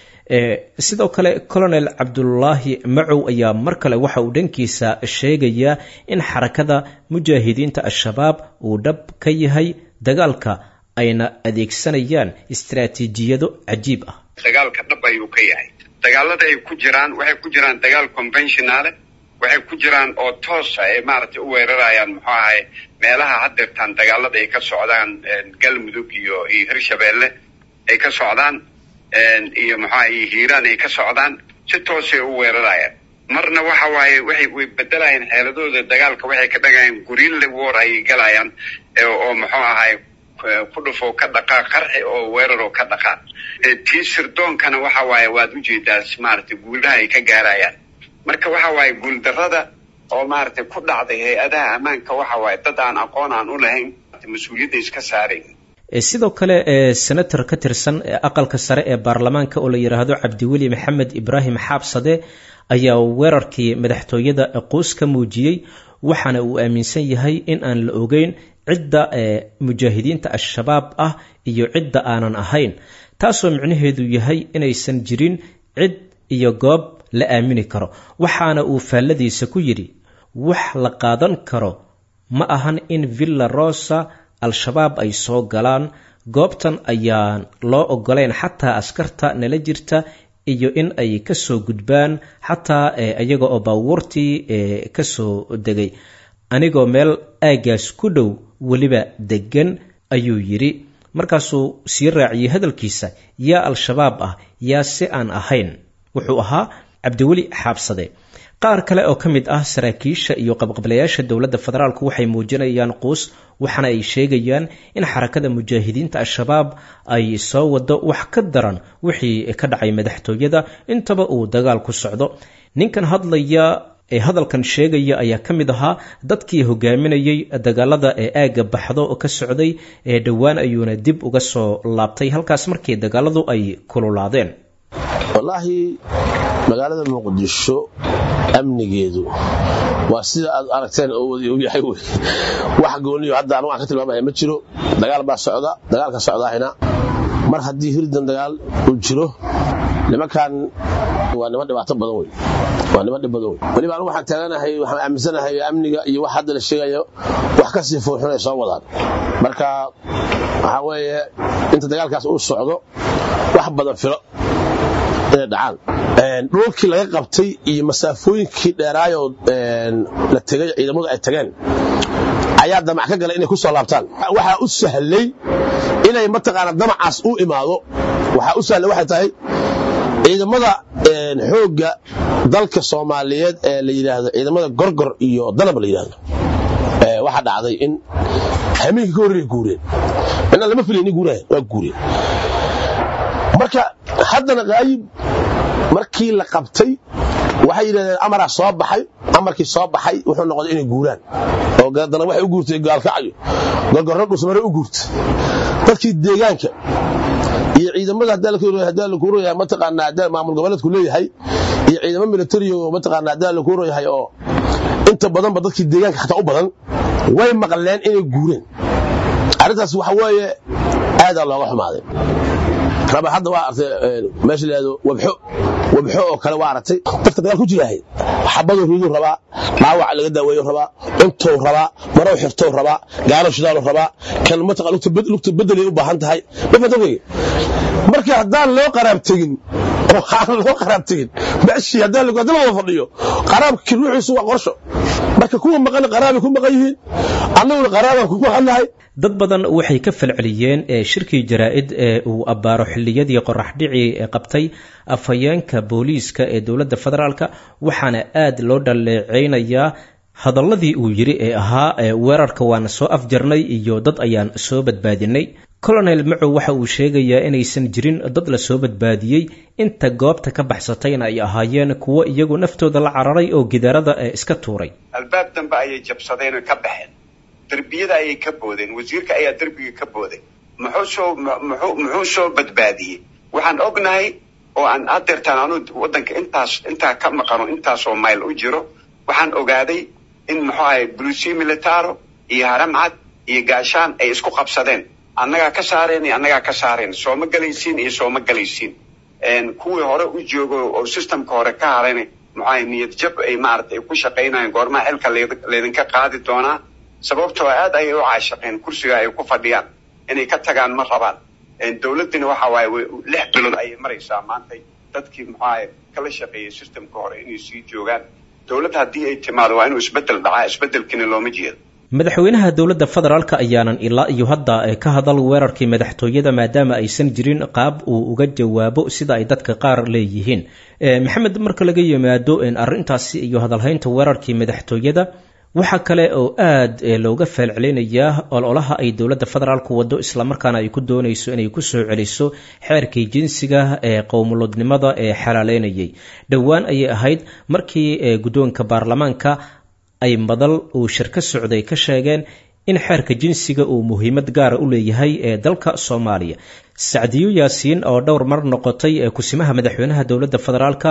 sidoo kale colonel cabdulaahi macow ayaa mar kale waxa uu dhankiisa sheegayaa in xarakada mujaahidiinta al-shabaab uu dhab ka yahay dagaalka ayna adeegsanayaan istaraatiijiyado cajiib ah dagaalka dhab ayuu ka yahay dagaalada ay ku jiraan waxay ku jiraan dagaal conventionale waxay ku jiraan oo toosa ay maaragtay u weerarayaan muxuu ahay meelaha haddeertaan dagaalada ay ka socdaan galmudug iyo iyo hirshabeelle ay ka socdaan iyo maxaa iyo hiiraan ay ka socdaan si toosay u weerarayaan marna waxa waaye waxay way bedelayaan xeeladooda dagaalka waxay ka dhagayaan gurille war ayay galayaan oo muxuu ahay ku dhufo ka dhaqaa qarxi oo weeraroo ka dhaqaa tii sirdoonkana waxa waaye waad ujeedaa maaragtay guulaha ay ka gaarayaan marka waxa waaye guuldarrada oo maaragtay ku dhacday hay-adaha ammaanka waxa waaye dad aan aqoon aan u lahayn mas-uuliyadda iska saarayn sidoo kale senator ka tirsan aqalka sare ee baarlamaanka oo la yidhaahdo cabdiweli maxamed ibraahim xaabsade ayaa weerarkii madaxtooyada quus ka muujiyey waxaana uu aaminsan yahay in aan la ogeyn cidda mujaahidiinta al-shabaab ah iyo cidda aanan ahayn taasoo micnaheedu yahay inaysan jirin cid iyo goob la aamini karo waxaana uu faalladiisa ku yidhi wax la qaadan karo ma ahan in villa rosa al-shabaab ay soo galaan goobtan ayaan loo ogolayn xataa askarta nala jirta iyo in ay kasoo gudbaan xataa iyaga oo baabuurtii kasoo degay anigoo meel aagaas ku dhow weliba degan ayuu yidhi markaasuu sii raaciyey hadalkiisa yaa al-shabaab ah yaa si aan ahayn wuxuu ahaa cabdiweli xaabsade qaar kale oo ka mid ah saraakiisha iyo qabqablayaasha dowladda federaalku waxay muujinayaan quus waxaana ay sheegayaan in xarakada mujaahidiinta al-shabaab ay soo wado wax ka daran wixii ka dhacay madaxtooyada intaba uu dagaal ku socdo ninkan hadlaya ee hadalkan sheegaya ayaa ka mid ahaa dadkii hogaaminayay dagaalada ee aagga baxdo oo ka socday ee dhowaan ayuuna dib uga soo laabtay halkaas markii dagaaladu ay kululaadeen wallaahi magaalada muqdisho amnigeedu waa sida aad aragteen oo wadi u yahay wey wax gooniyo hadda anu aan ka tilmaamaya ma jiro dagaal baa socda dagaalka socdaahina mar haddii hirdan dagaal uu jiro nimankan waa niman dhibaato badan wey waa niman dhib badan wey weliba anu waxaan taaganahay waxaan aaminsanahay amniga iyo wax hadda la sheegayo wax ka sii fuuxun ay soo wadaan marka waxaa weeye inta dagaalkaas uu socdo wax badan filo inay dhacaan dhulkii laga qabtay iyo masaafooyinkii dheeraayoo la tegay ciidamadu ay tageen ayaa damac ka galay inay ku soo laabtaan waxaa u sahlay inay mataqaana damacaas u imaado waxaa u sahlay waxay tahay ciidamada xoogga dalka soomaaliyeed ee la yidhaahdo ciidamada gorgor iyo danab la yidhaahdo waxaa dhacday in hameenkii ka horreeya guureen inaan lama filayni guurahan waa guureen marka haddana qaayib markii la qabtay waxay yidhahdeen amaraa soo baxay amarkii soo baxay wuxuu noqday inay guuraan oo dana waxay u guurtay gaalkacyo gorgorro dhusmare u guurtay dadkii deegaanka iyo ciidamada haddaa laku royahay mataqaanaa haddaa maamul goboleedku leeyahay iyo ciidamo military oo mataqaanaa haddaa laku royahay oo inta badanba dadkii deegaanka xataa u badan way maqleen inay guureen arrintaas waxa weeye aadaa looga xumaaday raba hadda waa artay meesha la yidhahdo wabxo wabxo oo kale waa aragtay dadka dagaal ku jiraahay xabaduu riduu rabaa dhaawac laga daaweeyo rabaa cuntou rabaa marow xirtou rabaa gaalo shidaalu rabaa kan mataqa lugta bedelay u baahan tahay mafata wey marka haddaan loo qaraab tegin oo aan loo qaraab tegin meeshii haddaan la wada fadhiyo qaraabkii ruuxiisu waa qorsho marka kuwa maqan qaraabay ku maqan yihiin annaguna qaraabaan ku maqannahay dad badan waxay ka falceliyeen ee shirkii jaraa-id ee uu abbaaro xilliyadii qoraxdhicii ee qabtay afhayeenka booliiska ee dowladda federaalka waxaana aad loo dhaleecaynayaa hadalladii uu yidhi ee ahaa weerarka waana soo afjarnay iyo dad ayaan soo badbaadinay colonel macow waxa uu sheegayaa inaysan jirin dad la soo badbaadiyey inta goobta ka baxsatayna ay ahaayeen kuwo iyagu naftooda la cararay oo gidaarada ee iska tuuray albaab dambe ayay jabsadeen oo ka baxeen derbiyada ayay ka boodeen wasiirka ayaa derbiga ka booday muxuu soo muxuu muxuu soo badbaadiyey waxaan ognahay oo aan hadeertaan anu waddanka intaas intaa ka maqano intaasoo mayl u jiro waxaan ogaaday in muxuu ahay bulusiya militaro iyo haramcad iyo gaashaan ay isku qabsadeen annagaa ka saareen iyo annagaa ka saareen sooma galaysiin iyo sooma galaysiin kuwii hore u joogo oo systemka hore ka harayna muxuahay niyad jab ay maaragtay ay ku shaqaynayeen goormaha xilka laydinka qaadi doonaa sababtoo aad ayay u caashaqeen kursiga ay ku fadhiyaan inay ka tagaan ma rabaan dowladdina waxa waaye lix bilood ayay maraysaa maanta dadkii muxuahay kala shaqeeyay systemka hore inay sii joogaan dowladd haddii ay timaado waa inuu isbeddel dhacaa isbeddelkiina looma jeedo madaxweynaha dowladda federaalka ayaanan ilaa iyo hadda ka hadal weerarkii madaxtooyada maadaama aysan jirin qaab uu uga jawaabo sida ay dadka qaar leeyihiin maxamed marka laga yimaado arrintaasi iyo hadalhaynta weerarkii madaxtooyada waxaa kale oo aad looga faalcelinayaa ololaha ay dowladda federaalku wado islamarkaana ay ku doonayso inay ku soo celiso xeerkii jinsiga ee qowmulodnimada ee xalaaleynayay dhowaan ayay ahayd markii guddoonka baarlamaanka ay madal uu shir ka socday ka sheegeen in xeerka jinsiga uu muhiimad gaara u leeyahay ee dalka soomaaliya sacdiyo yaasiin oo dhowr mar noqotay kusimaha madaxweynaha dowladda federaalka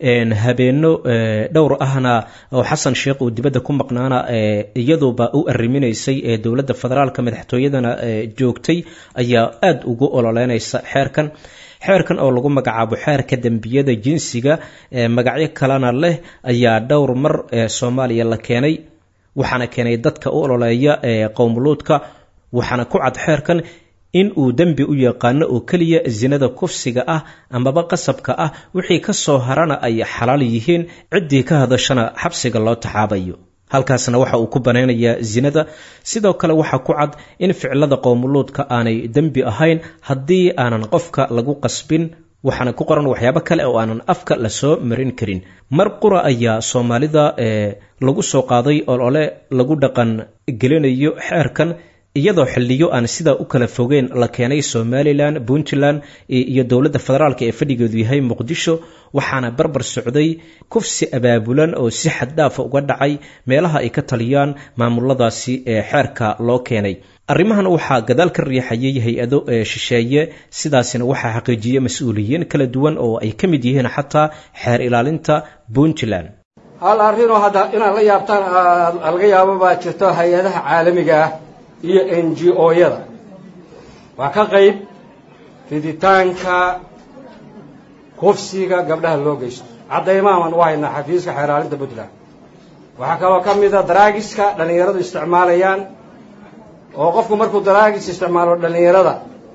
habeeno dhowr ahna oo xasan sheekh uu dibadda ku maqnaana iyaduba u arriminaysay ee dowladda federaalka madaxtooyadana joogtay ayaa aada ugu ololeynaysa xeerkan xeerkan oo lagu magacaabo xeerka dembiyada jinsiga magacyo kalena leh ayaa dhowr mar soomaaliya la keenay waxaana keenay dadka u ololeeya qowmuluudka waxaana ku cad xeerkan in uu dembi u yaqaano oo keliya sinada kufsiga ah amaba qasabka ah wixii ka soo harana ay xalaal yihiin ciddii ka hadashana xabsiga loo taxaabayo halkaasna waxa uu ku banaynayaa zinada sidoo kale waxaa ku cad in ficilada qowmuluudka aanay dembi ahayn haddii aanan qofka lagu qasbin waxaana ku qoran waxyaabo kale oo aanan afka lasoo marin karin mar qura ayaa soomaalida ee lagu soo qaaday olole lagu dhaqan gelinayo xeerkan iyadoo xiliyo aan sidaa u kala fogeyn la keenay somalilan puntland iyo dowladda federaalk ee fadhigeedu yahay muqdisho waxaana barbar socday kufsi abaabulan oo si xaddaafa uga dhacay meelaha ay ka taliyaan maamuladaasi ee xeerka loo keenay arrimahan waxaa gadaal ka riixayay hay-ado ee shisheeye sidaasina waxaa xaqiijiyey mas-uuliyiin kala duwan oo ay ka mid yihiin xataa xeer ilaalinta puntland hal arrinoo hadda inaad la yaabtaan laga yaabo baa jirto hay-adaha caalamiga ah iyo n g o-yada waa ka qayb riditaanka kufsiga gabdhaha loo geysto caddaymahaman u haynaa xafiiska xeeraalinta puntland waxaa kaloo ka mida daraagiska dhallinyaradu isticmaalayaan oo qofku markuu daraagis isticmaalo dhallinyarada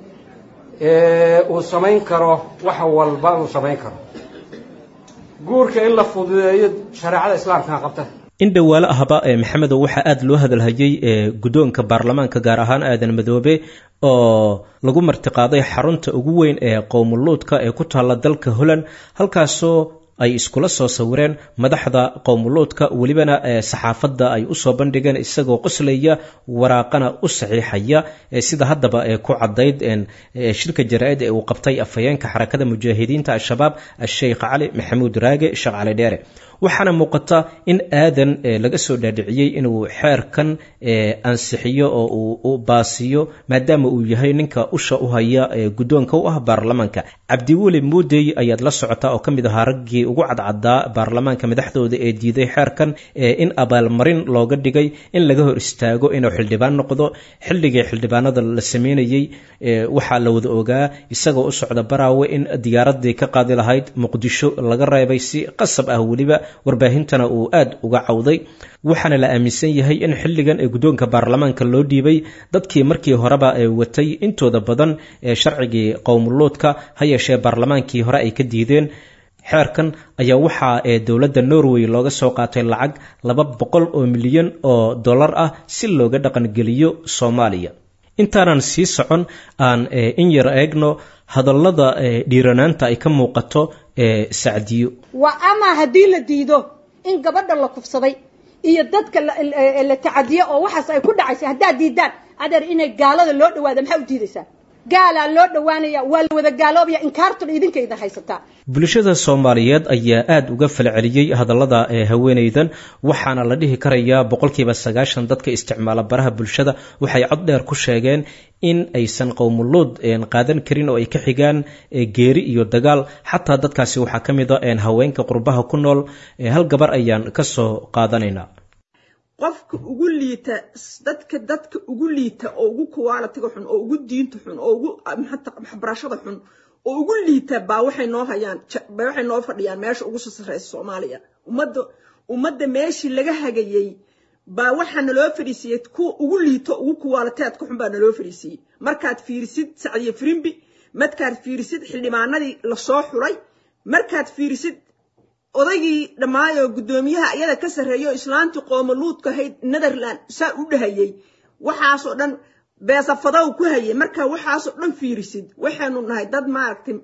uu samayn karo wax walba uu samayn karo guurka in la fududeeyo shareecada islaamkaa qabta in dhowaalo ahba ee maxamedow waxaa aada loo hadalhayay ee guddoonka baarlamaanka gaar ahaan aadan madoobe oo lagu martiqaaday xarunta ugu weyn ee qowmuluudka ee ku taalla dalka holland halkaasoo ay iskula soo sawireen madaxda qowmuluudka welibana saxaafadda ay usoo bandhigeen isagoo qoslaya waraaqana u saxiixaya sida haddaba ee ku caddayd shirka jaraa-id ee uu qabtay afhayeenka xarakada mujaahidiinta al-shabaab a-sheikh cali maxamuud raage sheekh cali dheere waxaana muuqata in aadan laga soo dhaadhiciyey inuu xeerkan ansixiyo oo uu u baasiyo maadaama uu yahay ninka usha u haya guddoonka u ah baarlamaanka cabdiweli muudey ayaad la socotaa oo ka mid ahaa raggii ugu cadcadaa baarlamaanka madaxdooda ee diiday xeerkan in abaalmarin looga dhigay in laga hor istaago inuu xildhibaan noqdo xilligii xildhibaanada la sameynayey waxaa la wada ogaa isagoo u socda baraawe in diyaaradii ka qaadi lahayd muqdisho laga reebay si qasab ah weliba warbaahintana uu aad uga cawday waxaana la aaminsan yahay in xilligan ee guddoonka baarlamaanka loo dhiibay dadkii markii horeba ee watay intooda badan ee sharcigii qowmuluudka ha yeeshee baarlamaankii hore ay ka diideen xeerkan ayaa waxaa ee dowladda norway looga soo qaatay lacag laba boqol oo milyan oo dollar ah si looga dhaqangeliyo soomaaliya intaanan sii socon aan in yar eegno hadallada dhiiranaanta ay ka muuqato sacdiyo waa ama haddii la diido in gabadha la kufsaday iyo dadka la tacadiyo oo waxaas ay ku dhacaysa haddaad diidaan adeer inay gaalada loo dhawaada maxaa u diidaysaa gaalaa loo dhowaanaya waa la wada gaaloobaya inkaartun idinkaydan haysataa bulshada soomaaliyeed ayaa aada uga falceliyey hadallada ee haweenaydan waxaana la dhihi karayaa boqolkiiba sagaashan dadka isticmaala baraha bulshada waxay cod dheer ku sheegeen in aysan qowmuluud qaadan karin oo ay ka xigaan geeri iyo dagaal xataa dadkaasi waxaa ka mid a haweenka qurbaha ku nool hal gabar ayaan ka soo qaadanaynaa qofka ugu liita dadka dadka ugu liita oo ugu kuwaalatiga xun oo ugu diinta xun oo ugu waxbarashada xun oo ugu liita baa waxay noo hayaan waxay noo fadhiyaan meesha ugu soo sarreysa soomaaliya ummadda ummadda meeshii laga hagayey baa waxaa naloo fadhiisiiyey kuwa ugu liito ugu kuwaalateedka xun baa naloo fadhiisiiyey markaad fiirisid sacdiye firimbi markaad fiirisid xildhibaanadii lasoo xulay markaad fiirisid odaygii dhammaayoo guddoomiyaha iyada ka sarreeyo islaantii qoomaluudka ahayd netherland saa u dhahayey waxaasoo dhan beesafadow ku hayay markaa waxaasoo dhan fiirisid waxaynu nahay dad maaragtay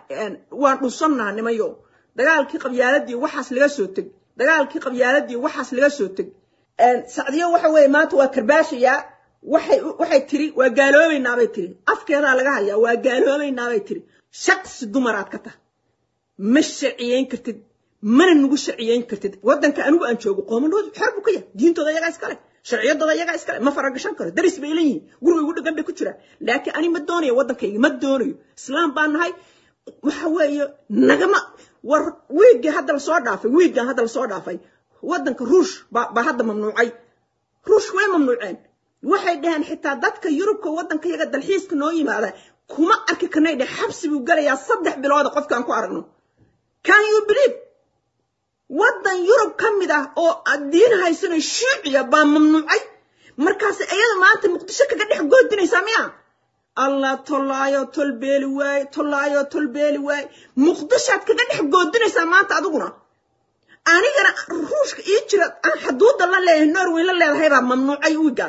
waan dhunsannaha nimayo dagaalkii qabyaaladii waxaas laga soo teg dagaalkii qabyaaladii waxaas laga soo teg sacdiyo waxa weeye maanta waa karbaashayaa waxay waxay tiri waa gaaloobaynaabay tiri afkeedaa laga hayaa waa gaaloobaynaabay tiri shaqsi dumaraad ka tahay ma sharciyeyn kartid mana nagu sharciyeyn kartid waddanka anigu aan joogo qoomaluud xor buu ka yahay diintooda iyagaa iskale sharciyadooda iyagaa iskale ma faragashan karo daris bay leeyihiin guriga igu dhagan bay ku jiraan laakiin ani ma doonayo waddankayga ma doonayo islaam baan nahay waxa weeye nagama war wiiggii hadda lasoo dhaafay wiiggan hadda lasoo dhaafay waddanka ruush baa hadda mamnuucay ruush way mamnuuceen waxay dhaheen xitaa dadka yurubka waddanka yaga dalxiiska noo yimaada kuma arki karnay dheh xabsi buu gelayaa saddex bilooda qofkaan ku aragno can you believe waddan yurub ka mid ah oo diin haysano shuuciya baa mamnuucay markaas iyada maanta muqdisho kaga dhex goodinaysaa miya allah tollaayo tolbeeli waaye tollaayo tolbeeli waaye muqdishoad kaga dhex goodinaysaa maanta adiguna anigana ruushka ii jira aan xaduudda la leeyahay norway la leedahay baa mamnuucay wigan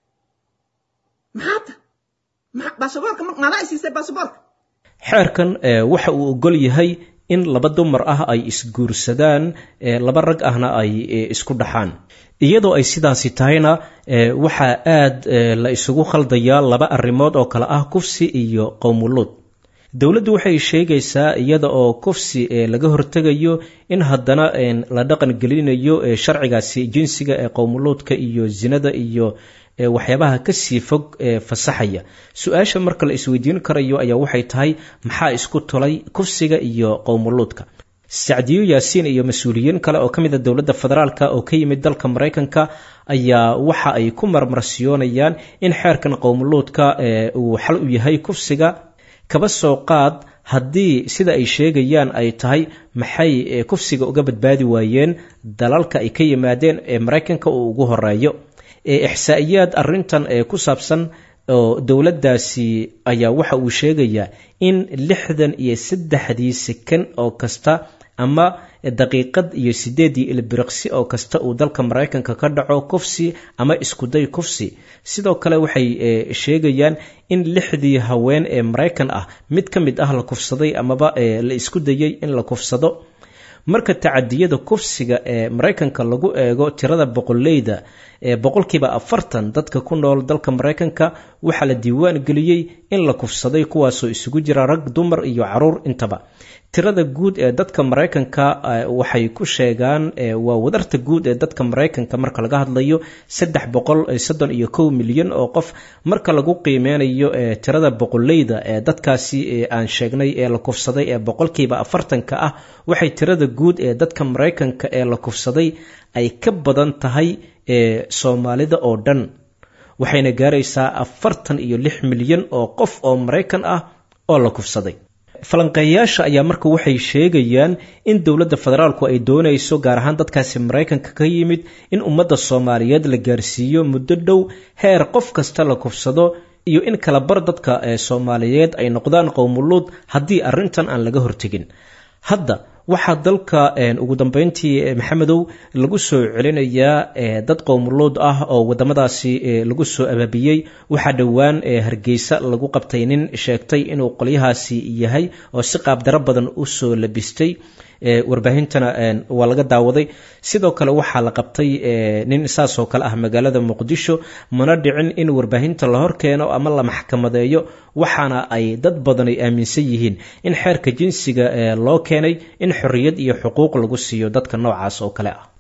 maxaata baasaboorka maadaa isiisay baasaboorka xeerkan waxa uu ogol yahay in laba dumar ah ay isguursadaan laba rag ahna ay isku dhaxaan iyadoo ay sidaasi tahayna waxaa aad la isugu khaldayaa laba arrimood oo kale ah kufsi iyo qowmuluud dowladdu waxay sheegaysaa iyada oo kufsi laga hortegayo in haddana la dhaqan gelinayo sharcigaasi jinsiga ee qowmuluudka iyo zinada iyo waxyaabaha kasii fog ee fasaxaya su-aasha marka la isweydiin karayo ayaa waxay tahay maxaa isku tulay kufsiga iyo qowmuluudka sacdiyo yaasiin iyo mas-uuliyiin kale oo ka mid a dowladda federaalk oo ka yimid dalka maraykanka ayaa waxa ay ku marmarsiyoonayaan in xeerkan qowmuluudka uu xal u yahay kufsiga kaba soo qaad haddii sida ay sheegayaan ay tahay maxay kufsiga uga badbaadi waayeen dalalka ay ka yimaadeen ee maraykanka uu ugu horeeyo ixsaa'iyaad arrintan ee ku saabsan oo dowladdaasi ayaa waxa uu sheegayaa in lixdan iyo saddexdii sekan oo kasta ama daqiiqad iyo sideedii ilbiriqsi oo kasta uu dalka maraykanka ka dhaco kufsi ama iskuday kufsi sidoo kale waxay sheegayaan in lixdii haween ee maraykan ah mid ka mid ah la kufsaday amaba la isku dayay in la kufsado marka tacadiyada kufsiga ee maraykanka lagu eego tirada boqoleyda ee boqolkiiba afartan dadka ku nool dalka maraykanka waxaa la diiwaan geliyey in la kufsaday kuwaasoo isugu jira rag dumar iyo caruur intaba tirada guud ee dadka maraykanka waxay ku sheegaan waa wadarta guud ee dadka maraykanka marka laga hadlayo saddex boqol soddon iyo kow milyan oo qof marka lagu qiimeynayo tirada boqoleyda ee dadkaasi aan sheegnay ee la kufsaday ee boqolkiiba afartanka ah waxay tirada guud ee dadka maraykanka ee la kufsaday ay ka badan tahay soomaalida oo dhan waxayna gaaraysaa afartan iyo lix milyan oo qof oo maraykan ah oo la kufsaday falanqeeyaasha ayaa marka waxay sheegayaan in dowladda federaalku ay doonayso gaar ahaan dadkaasi maraykanka ka yimid in ummadda soomaaliyeed la gaarsiiyo muddo dhow heer qof kasta la kufsado iyo in kala bar dadka soomaaliyeed ay noqdaan qowmuluud haddii arrintan aan laga hortegin hadda waxaa dalka ugu dambeyntii maxamedow lagu soo celinayaa dad qowmuluud ah oo wadamadaasi lagu soo abaabiyey waxaa dhowaan hargeysa lagu qabtay nin sheegtay inuu qolyahaasi yahay oo si qaabdaro badan usoo labistay warbaahintana waa laga daawaday sidoo kale waxaa la qabtay nin saasoo kale ah magaalada muqdisho mana dhicin in warbaahinta la horkeeno ama la maxkamadeeyo waxaana ay dad badan ay aaminsan yihiin in xeerka jinsiga loo keenay in xorriyad iyo xuquuq lagu siiyo dadka noocaas oo kale ah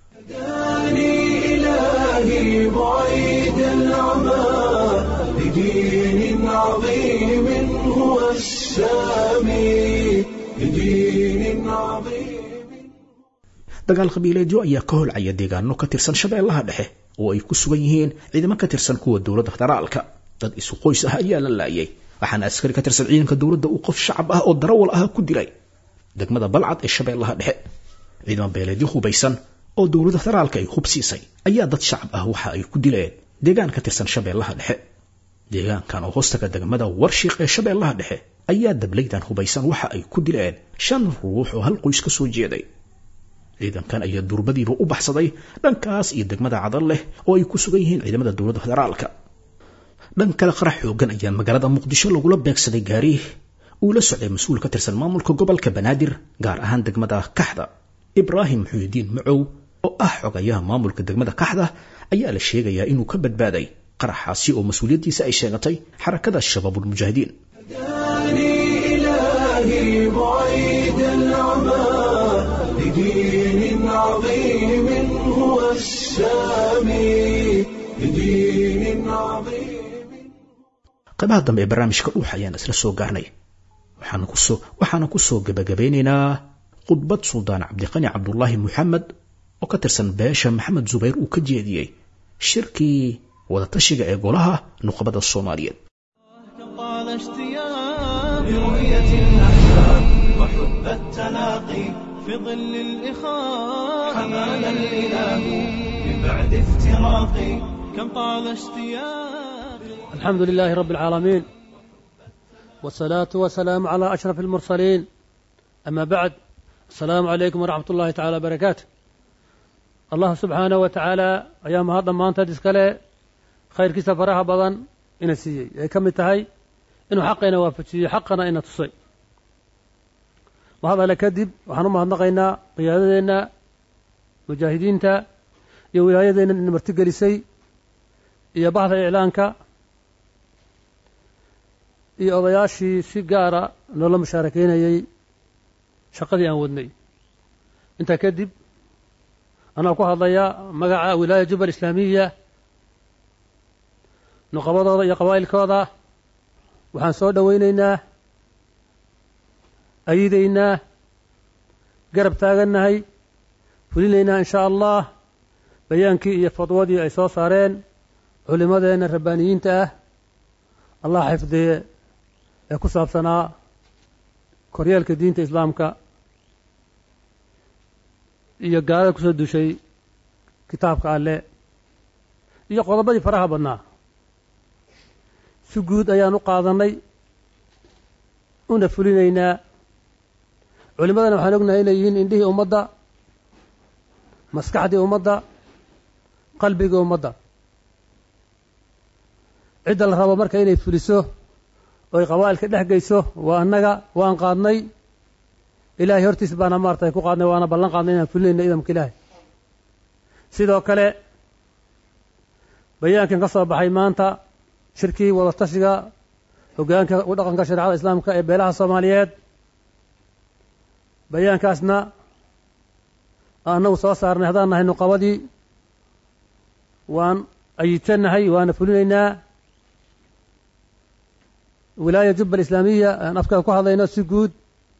dagaal qabiileedyo ayaa ka holcaya deegaano ka tirsan shabeellaha dhexe oo ay ku sugan yihiin ciidamo ka tirsan kuwa dowladda federaalka dad isu qoys ah ayaa la laayay waxaana askari ka tirsan ciidanka dowladda uu qof shacab ah oo darawal ah ku dilay degmada balcad ee shabeellaha dhexe ciidamo beeleedyo hubaysan oo dowladda federaalka ay hub siisay ayaa dad shacab ah waxa ay ku dileen deegaan ka tirsan shabeellaha dhexe deegaankan oo hoostaga degmada warshiiq ee shabeellaha dhexe ayaa dablaydan hubaysan waxa ay ku dileen shan ruux oo hal qoys ka soo jeeday ciidankan ayaa durbadiiba u baxsaday dhankaas iyo degmada cadal leh oo ay ku sugan yihiin ciidamada dowladda federaalka dhan kale qarax xoogan ayaa magaalada muqdisho lagula beegsaday gaariih uu la socday mas-uul ka tirsan maamulka gobolka banaadir gaar ahaan degmada kaxda ibraahim muxuudiin macow oo ah xogayaha maamulka degmada kaxda ayaa la sheegayaa inuu ka badbaaday qaraxaasi oo mas-uuliyaddiisa ay sheegatay xarakada shabaabulmujaahidiin لدين عظيم هو السامي لدين عظيم qaybaha dambe ee barnaamijka dhuux ayaan isla soo gaarnay waxaana kusoo waxaana kusoo gebagabeynaynaa khudbad suldaan cabdiqani cabdulaahi muxamed oo ka tirsan beesha maxamed zubayr uu ka jeediyey shirkii wadatashiga ee golaha nuqbada soomaaliyeed برؤية الأحباب وحب التلاقي في ظل الإخاء حمانا الإله من بعد افتراق كم طال اشتياق الحمد لله رب العالمين والصلاة والسلام على أشرف المرسلين أما بعد السلام عليكم ورحمة الله تعالى وبركاته allah subxaanahu wa tacaala ayaa mahad dhammaanteed iskale khayrkiisa faraha badan ina siiyey ay ka mid tahay inuu xaqayna waafajiyo xaqana ina tusay mahad alle kadib waxaan u mahadnaqaynaa qiyaadadeenna mujaahidiinta iyo wilaayadeenna ina martigelisay iyo bahda iclaanka iyo odayaashii si gaara noola mushaarakeynayey shaqadii aan wadnay intaa kadib anaa ku hadlaya magaca wilaaya jubal islaamiya nuqabadooda iyo qabaa'ilkooda waxaan soo dhowaynaynaa ayidaynaa garab taagannahay fulinaynaa in shaa allah bayaankii iyo fadwadii ay soo saareen culimmadeenna rabbaaniyiinta ah allah xifdiye ee ku saabsanaa koryeelka diinta islaamka iyo gaalada kusoo dushay kitaabka alle iyo qodobadii faraha badnaa si guud ayaan u qaadannay una fulinaynaa culimmadana waxaan ognahay inay yihiin indhihii ummadda maskaxdii ummadda qalbigii ummadda cidda la rabo marka inay fuliso oy qabaa'ilka dhex geyso waa annaga waan qaadnay ilaahay hortiis baana maaratay ku qaadnay waana ballan qaadnay inaan fulinayno idamka ilaahay sidoo kale bayaankan ka soo baxay maanta shirkii wadatashiga hoggaanka u dhaqanka shareecada islaamka ee beelaha soomaaliyeed bayaankaasna annagu soo saarnay haddaan nahay nuqabadii waan ayidsannahay waana fulinaynaa wilaaya jubba alislaamiya aan afkaa ku hadlayno si guud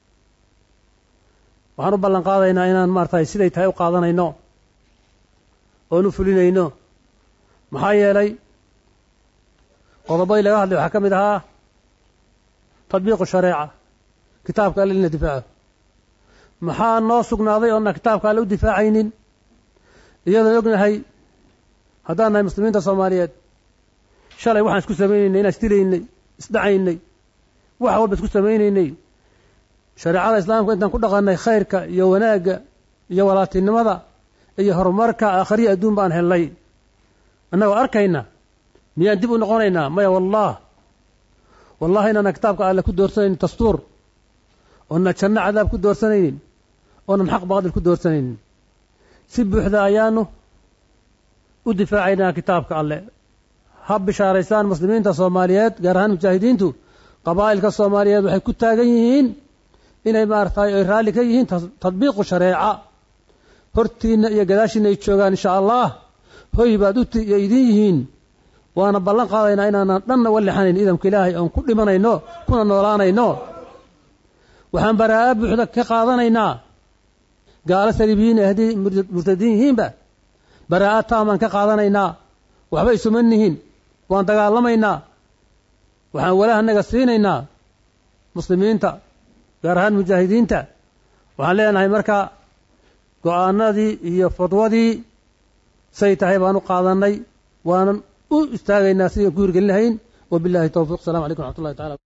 waxaan u ballan qaadaynaa inaan maaratay siday tahay u qaadanayno oon u fulinayno maxaa yeelay qodobadii laga hadlay waxaa ka mid ahaa tadbiiqu shareeca kitaabka alle in la difaaco maxaa noo sugnaaday oona kitaabka alle u difaacaynin iyadoon ognahay haddaan nahay muslimiinta soomaaliyeed shalay waxaan isku samaynaynay inaan isdilaynay isdhacaynay wax walba isku samaynaynay shareecada islaamka intaan ku dhaqannay khayrka iyo wanaagga iyo walaatinimada iyo horumarka aakhariya adduun baan helnay annagoo arkayna miyaan dib u noqonaynaa maya wallah wallahi inaana kitaabka alle ku doorsanaynin dastuur oonan janno cadaab ku doorsanaynin oonan xaq baadil ku doorsanaynin si buuxda ayaanu u difaacaynaa kitaabka alle ha bishaaraysaan muslimiinta soomaaliyeed gaar ahaan mujaahidiintu qabaa'ilka soomaaliyeed waxay ku taagan yihiin inay maaragtay ay raalli ka yihiin tadbiiqu shareeca hortiinna iyo gadaashiinna ay joogaan insha allah hoy baad u idin yihiin waana ballan qaadaynaa inaanan dhanna walixanayn idamka ilaahay oon ku dhimanayno kuna noolaanayno waxaan baraa'a buuxda ka qaadanaynaa gaalo saliibiyiin haddii murtadiin yihiinba baraa'a taamaan ka qaadanaynaa waxba isuma nihin waan dagaalamaynaa waxaan walahanaga siinaynaa muslimiinta gaar ahaan mujaahidiinta waxaan leenahay marka go-aanadii iyo fadwadii say tahay baan u qaadannay waanan u istaagaynaa sidaan ku hirgelin lahayn wabillahi towfiq asalamu calaykum raxmat ullahi tacala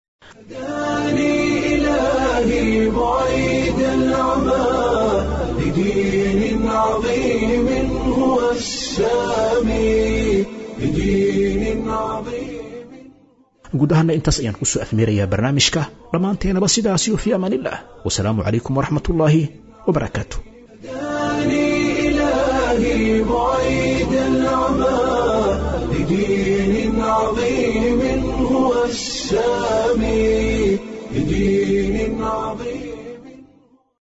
إلهي بعيد العمى لدين عظيم هو السامي لدين عظيم guud ahaana intaas ayaan kusoo afmeerayaa barnaamijka dhammaanteenaba sidaasiyo fii amaan illah wasalaamu calaykum waraxmat ullaahi wabarakaatu